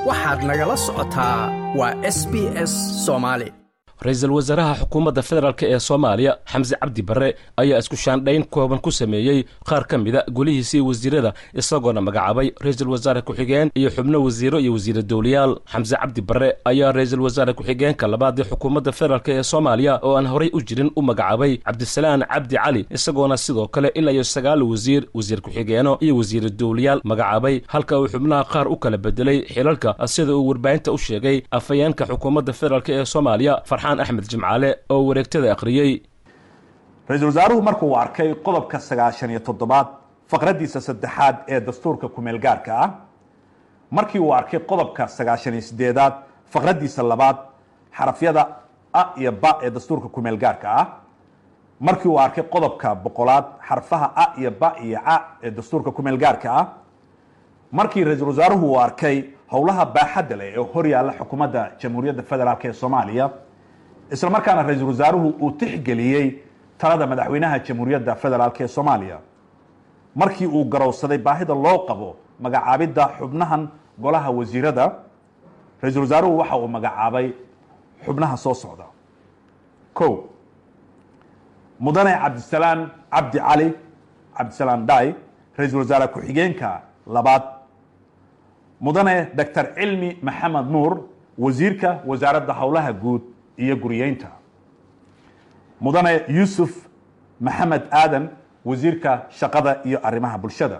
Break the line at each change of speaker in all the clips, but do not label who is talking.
waxaad nagala socotaa waa s b s soomaali
ra-iisul wasaaraha xukuumadda federaalk ee soomaaliya xamse cabdi barre ayaa isku shaandhayn kooban ku sameeyey qaar ka mida golihiisii wasiirada isagoona magacaabay ra-iisul wasaare ku-xigeen iyo xubno wasiiro iyo wasiira dowlayaal xamse cabdi barre ayaa ra-iisul wasaare ku-xigeenka labaad ee xukuumadda federaalk ee soomaaliya oo aan horay u jirin u magacaabay cabdisalaan cabdi cali isagoona sidoo kale ilaa iyo sagaal wasiir wasiir ku-xigeeno iyo wasiira dowlayaal magacaabay halka uu xubnaha qaar u kala bedelay xilalka sida uu warbaahinta u sheegay afhayeenka xukuumadda federaalk ee soomaaliya axmed jimcaale oo wareegtada akhriyey
ra-iisul wasaaruhu markuu arkay qodobka sagaashan iyo toddobaad faqraddiisa saddexaad ee dastuurka kumeel gaarka ah markii uu arkay qodobka sagaashan iyo sideedaad faqraddiisa labaad xarafyada a iyo ba ee dastuurka kumeel gaarka ah markii uu arkay qodobka boqolaad xarfaha a iyo ba iyo ca ee dastuurka kumeel gaarka ah markii ra-iisul wasaaruhu uu arkay howlaha baaxadda leh ee hor yaalla xukuumadda jamhuuriyadda federaalk ee soomaaliya isla markaana ra-iisul wasaaruhu uu tixgeliyey talada madaxweynaha jamhuuriyadda federaalk ee soomaaliya markii uu garowsaday baahida loo qabo magacaabidda xubnahan golaha wasiirada ra-iisul wasaaruhu waxa uu magacaabay xubnaha soo socda ko mudane cabdisalaan cabdi cali cabdisalaan dai ra-iisul wasaare ku-xigeenka labaad mudane doctor cilmi maxamed nuur wasiirka wasaaradda howlaha guud iyo guriyeynta mudane yuusuf maxamed aadan wasiirka shaqada iyo arrimaha bulshada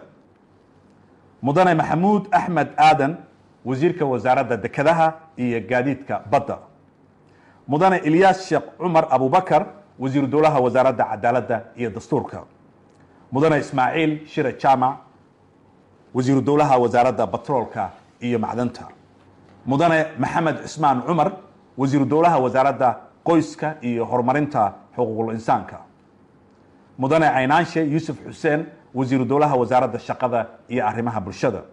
mudane maxamuud axmed aadan wasiirka wasaaradda dekedaha iyo gaadiidka badda mudane ilyaas sheekh cumar abubakar wasiiru dowlaha wasaaradda cadaaladda iyo dastuurka mudane ismaaciil shire jaamac wasiiru dowlaha wasaaradda batroolka iyo macdanta mudane maxamed cismaan cumar wasiiru dowlaha wasaaradda qoyska iyo horumarinta xuquuqul insaanka mudane caynaanshe yuusuf xuseen wasiiru dowlaha wasaaradda shaqada iyo arrimaha bulshada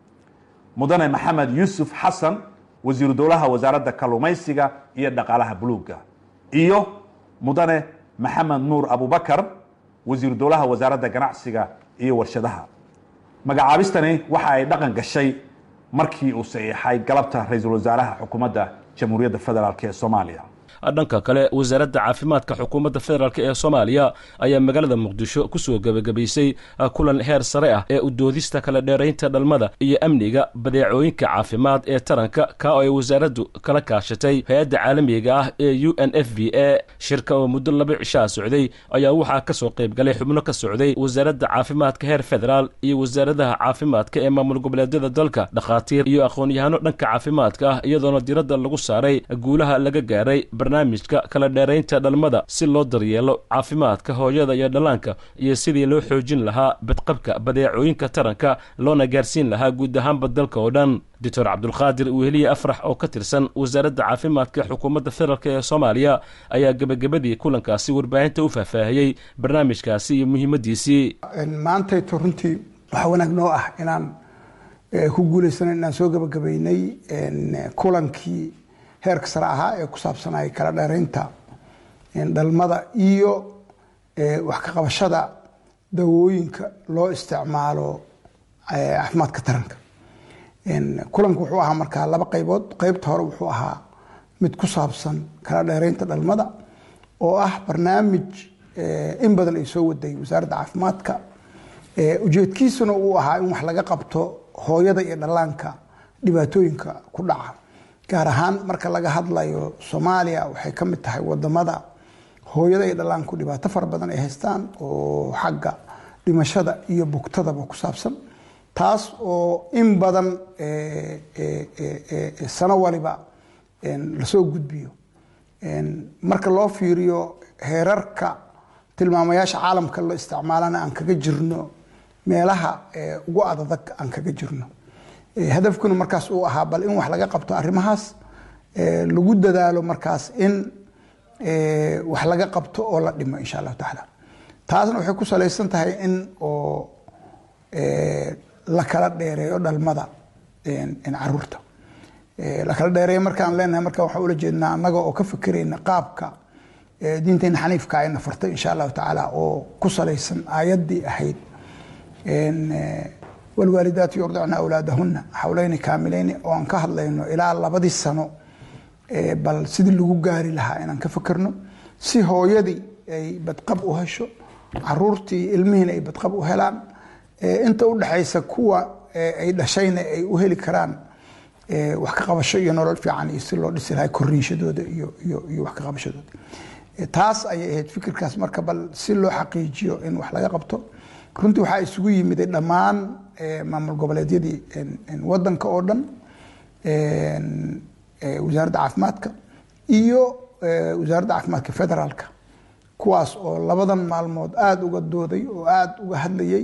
mudane maxamed yuusuf xasan wasiiru dowlaha wasaaradda kalluumaysiga iyo dhaqaalaha buluugga iyo mudane maxamed nuur abubakar wasiiru dowlaha wasaaradda ganacsiga iyo warshadaha magacaabistani waxa ay dhaqan gashay markii uu saxiixay galabta ra-iisul wasaaraha xukuumadda jamhuuriyadda federaalk ee soomaaliya
dhanka kale wasaaradda caafimaadka xukuumadda federaalk ee soomaaliya ayaa magaalada muqdisho kusoo gebagabaysay kulan heer sare ah ee udoodista kala dheeraynta dhalmada iyo amniga badeecooyinka caafimaad ee taranka ka oo ay wasaaraddu kala kaashatay hay-adda caalamiga ah ee u n f b a shirka oo muddo laba cishaa socday ayaa waxaa kasoo qayb galay xubno ka socday wasaaradda caafimaadka heer federaal iyo wasaaradaha caafimaadka ee maamul goboleedyada dalka dhakhaatiir iyo aqoon-yahano dhanka caafimaadka ah iyadoona diradda lagu saaray guulaha laga gaaray barnaamijka kala dheeraynta dhalmada si loo daryeelo caafimaadka hooyada iyo dhallaanka iyo sidii loo xoojin lahaa badqabka badeecooyinka taranka loona gaarsiin lahaa guud ahaanba dalka oo dhan doctor cabdulqaadir weheliye afrax oo ka tirsan wasaaradda caafimaadka xukuumadda federaalk ee soomaaliya ayaa gebagabadii kulankaasi warbaahinta u faahfaahiyey barnaamijkaasi iyo muhiimadiisii
maantayto runtii waxaa wanaag noo ah inaan ku guulaysano inaan soo gebagabaynay kulankii heerka sare ahaa ee ku saabsanaya kala dheeraynta dhalmada iyo wax ka qabashada dawooyinka loo isticmaalo caafimaadka taranka kulanku wuxuu ahaa markaa laba qaybood qeybta hore wuxuu ahaa mid ku saabsan kala dheeraynta dhalmada oo ah barnaamij in badan ay soo waday wasaaradda caafimaadka ujeedkiisuna uu ahaa in wax laga qabto hooyada iyo dhallaanka dhibaatooyinka ku dhaca gaar ahaan marka laga hadlayo soomaaliya waxay ka mid tahay wadamada hooyada iyo dhallaanku dhibaato fara badan ay haystaan oo xagga dhimashada iyo bugtadaba ku saabsan taas oo in badan sano waliba lasoo gudbiyo marka loo fiiriyo heerarka tilmaamayaasha caalamka la isticmaalana aan kaga jirno meelaha ugu adadag aan kaga jirno hadafkuna markaas uu ahaa bal in wax laga qabto arrimahaas lagu dadaalo markaas in wax laga qabto oo la dhimo insha allahu tacaala taasna waxay ku salaysan tahay in oo la kala dheereeyo dhalmada caruurta la kala dheereeyo markaan leenahay marka waxaan ula jeednaa annaga oo ka fikirayna qaabka diinteena xaniifka ayna fartay insha allahu tacaala oo ku salaysan aayaddii ahayd walwaalidaatu yurdicna awlaadahunna xawleyni kaamilayni oo aan ka hadlayno ilaa labadii sano bal sidii lagu gaari lahaa inaan ka fakerno si hooyadii ay badqab u hesho caruurtii ilmihiina ay badqab u helaan inta u dhexaysa kuwa ay dhashayna ay u heli karaan wax ka qabasho iyo nolol fiican iyo si loo dhisi lahay koriinshadooda iyo wax ka qabashadooda taas ayay ahayd fikirkaas marka bal si loo xaqiijiyo in wax laga qabto runtii waxaa isugu yimiday dhammaan maamul goboleedyadii wadanka oo dhan wasaaradda caafimaadka iyo wasaaradda caafimaadka federaalka kuwaas oo labadan maalmood aada uga dooday oo aada uga hadlayay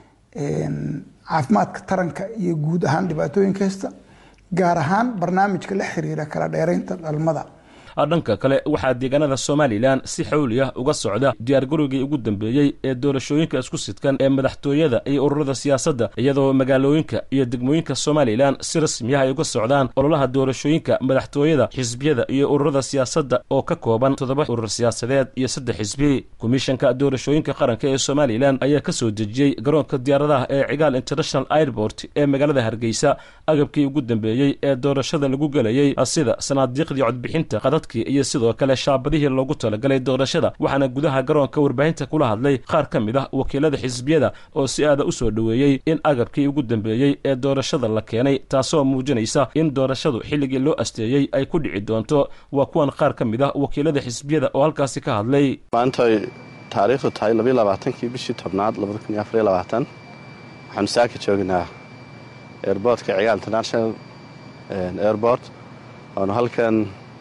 caafimaadka taranka iyo guud ahaan dhibaatooyinka haysta gaar ahaan barnaamijka la xiriira kala dheeraynta dhalmada
dhanka kale waxaa deegaanada somalilan si xawli ah uga socda diyaargarowgii ugu dambeeyey ee doorashooyinka isku sidkan ee madaxtooyada iyo ururada siyaasadda iyadoo magaalooyinka iyo degmooyinka somalilan si rasmi ah ay uga socdaan ololaha doorashooyinka madaxtooyada xisbiyada iyo ururada siyaasadda oo ka kooban toddoba urur siyaasadeed iyo saddex xisbi komishanka doorashooyinka qaranka ee somalilan ayaa ka soo dejiyey garoonka diyaaradaha ee cigaal international airport ee magaalada hargeysa agabkii ugu dambeeyey ee doorashada lagu gelayey sida sanaadiiqdii codbixinta qadad iyo sidoo kale shaabadihii loogu talagalay doorashada waxaana gudaha garoonka warbaahinta kula hadlay qaar ka mid ah wakiilada xisbiyada oo si aada u soo dhoweeyey in agabkii ugu dambeeyey ee doorashada la keenay taasoo muujinaysa in doorashadu xilligii loo asteeyey ay ku dhici doonto waa kuwan qaar ka mid ah wakiilada xisbiyada oo halkaasi ka hadlay
maanta ay taariikhdu tahay labayo labaatankii bishii tobnaad labada kun iyo afariyo labaatan waxaanu saaka joognaa airboortka cigaal international airport waanu halkan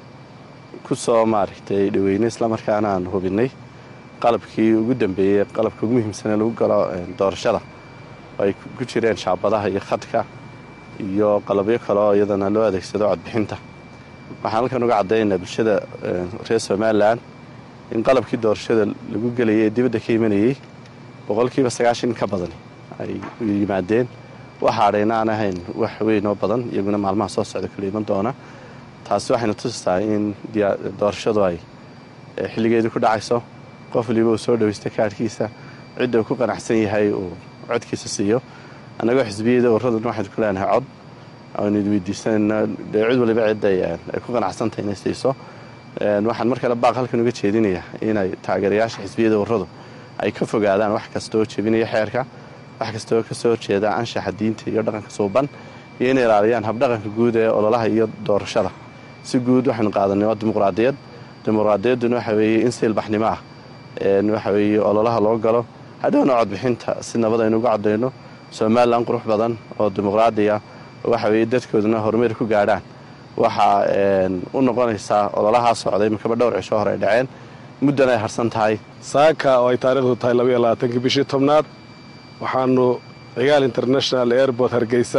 ku soo maaragtay dhaweynay islamarkaana aan hubinay qalabkii ugu dambeeyey qalabka ugu muhiimsanee lagu galo doorashada oo ay ku jireen shaabadaha iyo khadka iyo qalabyo kale oo iyadana loo adeegsado codbixinta waxaan halkan uga caddaynaa bulshada reer somalilan in qalabkii doorashada lagu gelayay ee dibadda ka imanayey boqolkiiba sagaashan ka badani ay yimaadeen waxa adhayna aan ahayn wax weyn oo badan iyaguna maalmaha soo socda kala iman doona taasi waxayna tusisaa in doorashadu ay xilligeedii ku dhacayso qof waliba uu soo dhawaysta kaadhkiisa cidda uu ku qanacsan yahay uu codkiisa siiyo annagoo xisbiyada urraduna waxaynu ku leenahay cod aynu idweydiisanayna dee cid waliba cidda ay ku qanacsantahay inay siiso waxaan mar kale baaq halkan uga jeedinayaa inay taageerayaasha xisbiyada urradu ay ka fogaadaan wax kasta oo jebinaya xeerka wax kasta oo ka soo horjeeda anshaxa diinta iyo dhaqanka suuban iyo inay ilaaliyaan habdhaqanka guud ee ololaha iyo doorashada si guud waxaynu qaadanay waa dimuqraadiyad dimuqraadiyadduna waxa weeye in siilbaxnimo ah waxa weeye ololaha loo galo hadhowna codbixinta si nabad aynu uga coddayno somalilan qurux badan oo dimuqraadiya waxa weeye dadkooduna horumar ku gaadhaan waxaa u noqonaysaa ololahaa socday makaba dhowr cisho hore ay dhaceen muddan ay harsan tahay
saaka oo ay taariikhdu tahay labaiyo labaatankii bishii tobnaad waxaanu cigaal international airport hargeysa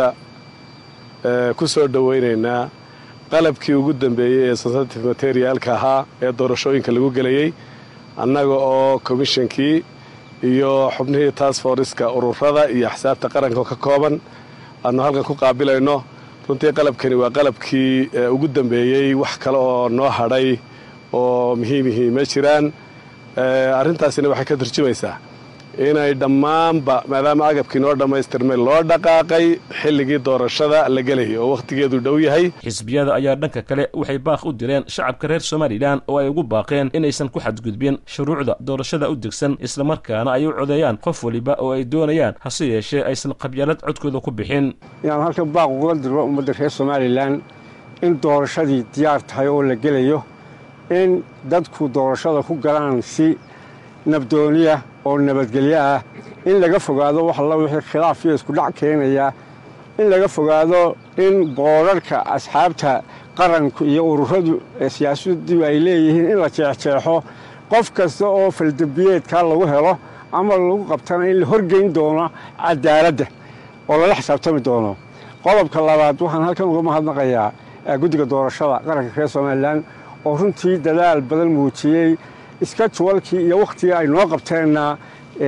ku soo dhowaynaynaa qalabkii ugu dambeeyey ee sensitive materialka ahaa ee doorashooyinka lagu gelayey annaga oo komishankii iyo xubnihii task forska ururada iyo axsaabta qaranka ka kooban aanu halkan ku qaabilayno runtii qalabkani waa qalabkii ugu dambeeyey wax kale oo noo hadhay oo muhiimihii ma jiraan arrintaasina waxay ka turjumaysaa inay dhammaanba maadaama agabkii noo dhammaystirmay loo dhaqaaqay xilligii doorashada la gelayay oo wakhtigeedu dhow yahay
xisbiyada ayaa dhanka kale waxay baaq u direen shacabka reer somalilan oo ay ugu baaqeen inaysan ku xadgudbin shuruucda doorashada u degsan islamarkaana ay u codeeyaan qof waliba oo ay doonayaan hase yeeshee aysan qabyaalad codkooda ku bixin
inaan halkan baaq uga diro ummadda reer somalilan in doorashadii diyaar tahay oo la gelayo in dadku doorashada ku galaan si nabdooniya oo nabadgelyo ah in laga fogaado wax alla wixii khilaaf iyo iskudhac keenaya in laga fogaado in boodharhka asxaabta qaranku iyo ururadu siyaasaddu ay leeyihiin in la jeexjeexo qof kasta oo faldembiyeedkaa lagu helo ama lagu qabtana in la horgeyn doono cadaaladda oo lala xisaabtami doono qodobka labaad waxaan halkan uga mahadnaqayaa guddiga doorashada qaranka reer somalilan oo runtii dadaal badan muujiyey iska juwalkii iyo wakhtigii ay noo qabteenna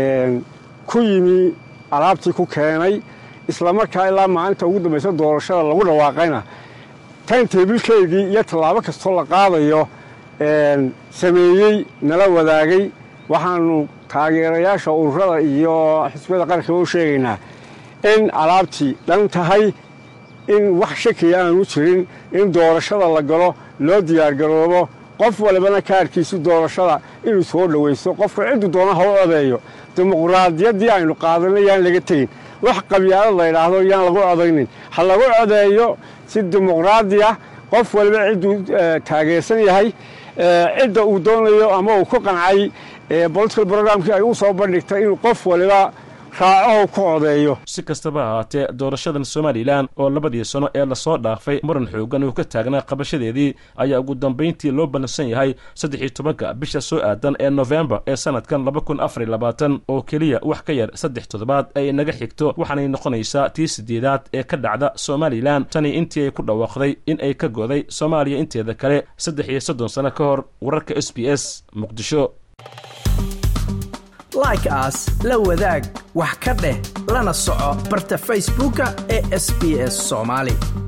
ku yimi alaabtii ku keenay islamarkaa ilaa maalinta ugu dambaysa doorashada lagu dhawaaqayna tayntabilkeedii iyo tallaabo kastoo la qaadayo sameeyey nala wadaagay waxaanu taageerayaasha ururada iyo xisbiyada qaranka u sheegaynaa in alaabtii dhan tahay in wax shakiya aanu jirin in doorashada la galo loo diyaargaroobo qof walibana kaarkiisu doorashada inuu soo dhowaysto qofka ciddu doona ha u odeeyo dimuqraadiyaddii aynu qaadanay yaan laga tegin wax qabyaalad la ydhaahdo yaan lagu odaynin ha lagu codeeyo si dimuqraadi ah qof waliba cidduu taageersan yahay cidda uu doonayo ama uu ku qancay bolitical programkii ay u soo bandhigtay inuu qof waliba raacaho ku codeeyo
si kastaba ahaatee doorashadan somalilan oo labadii sano ee lasoo dhaafay muran xoogan uu ka taagnaa qabashadeedii ayaa ugu dambayntii loo ballansan yahay saddex iyo tobanka bisha soo aadan ee nofembar ee sanadkan laba kun afar iyo labaatan oo keliya wax ka yar saddex toddobaad ay naga xigto waxaanay noqonaysaa tii sideedaad ee ka dhacda somalilan tani intii ay ku dhawaaqday in ay ka goday soomaaliya inteeda kale saddex iyo soddon sano ka hor wararka s b s muqdisho
like aas la wadaag wax ka dheh lana soco barta facebooka ee sb s soomaali